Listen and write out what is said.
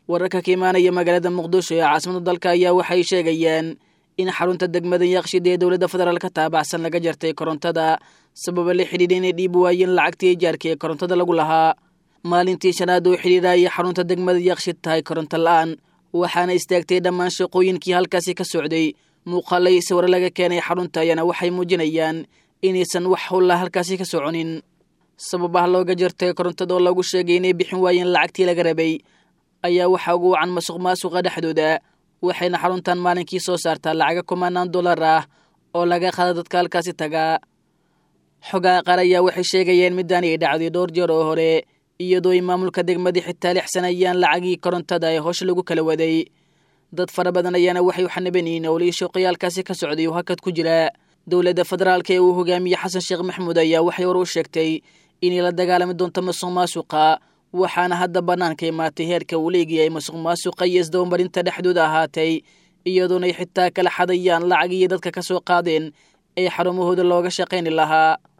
wararka ka imaanaya magaalada muqdisho ee caasimada dalka ayaa waxay sheegayaan in xarunta degmada yaqshid ee dowladda federaalka taabacsan laga jartay korontada sababa la xidhiidha inay dhiib waayeen lacagtii ijaarka ee korontada lagu lahaa maalintii shanaad oo xidhiidha ayay xarunta degmada yaqshid tahay koronto la-aan waxaana istaagtay dhammaan shaqooyinkii halkaasi ka socday muuqaalay sawiro laga keenay xarunta ayaana waxay muujinayaan inaysan wax howlla halkaasi ka soconin sababaha looga jartay korontada oo lagu sheegay inay bixin waayeen lacagtii laga rabay ayaa waxaa ugu wacan masuq maasuqa dhexdooda waxayna xaruntan maalinkii soo saartaa lacaga kumanaan dollar ah oo laga qaada dadka halkaasi tagaa xogaha qaar ayaa waxay sheegayeen middaani ay dhacday dhowr jeer oo hore iyadoo ay maamulka degmadii xitaa lixsanayaan lacagii korontada ee howsha lagu kala waday dad fara badan ayaana waxay u xanaban yihiin owlihii shooqayaalkaasi ka socday oo hakad ku jira dowladda federaalka ee uu hogaamiyey xasan sheekh maxamuud ayaa waxay hore u sheegtay inay la dagaalami doonto masuq maasuqa waxaana hadda bannaanka imaatay heerka uu leegiyay masuq maasuqa iyo isdabamarinta dhexdooda ahaatay iyadoonay xitaa kala xadayaan lacagii dadka ka soo qaadeen ee xarumahooda looga shaqayni lahaa